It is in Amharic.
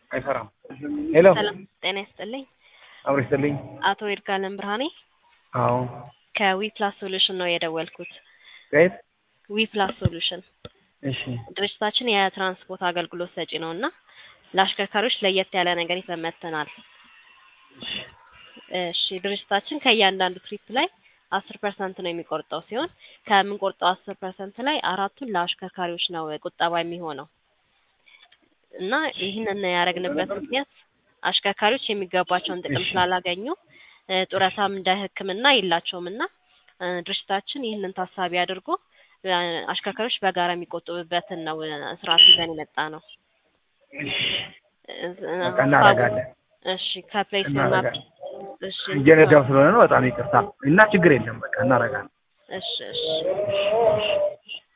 አይሰራም። ሄሎ ሰላም ጤና ይስጥልኝ። አብሮ ይስጥልኝ። አቶ ይርጋለም ብርሃኔ አዎ ከዊ ፕላስ ሶሉሽን ነው የደወልኩት። ከየት? ዊ ፕላስ ሶሉሽን እሺ ድርጅታችን የትራንስፖርት አገልግሎት ሰጪ ነው እና ለአሽከርካሪዎች ለየት ያለ ነገር ይዘን መጥተናል። እሺ ድርጅታችን ከእያንዳንዱ ትሪፕ ላይ አስር ፐርሰንት ነው የሚቆርጠው ሲሆን ከምንቆርጠው አስር ፐርሰንት ላይ አራቱን ለአሽከርካሪዎች ነው ቁጠባ የሚሆነው እና ይህንን ያደረግንበት ምክንያት አሽከርካሪዎች የሚገባቸውን ጥቅም ስላላገኙ እ ጡረታም እንደ ሕክምና የላቸውም እና እ ድርጅታችን ይህንን ታሳቢ አድርጎ እ አሽከርካሪዎች በጋራ የሚቆጥቡበትን ነው እ ስርዓት ይዘን የመጣ ነው። እ በቃ እናደርጋለን። እሺ ከፕሌይ ስቶር እና እናደርጋለን። እሺ እየነዳሁ ስለሆነ ነው። በጣም ይቅርታ እና ችግር የለም። በቃ እናደርጋለን። እሺ እሺ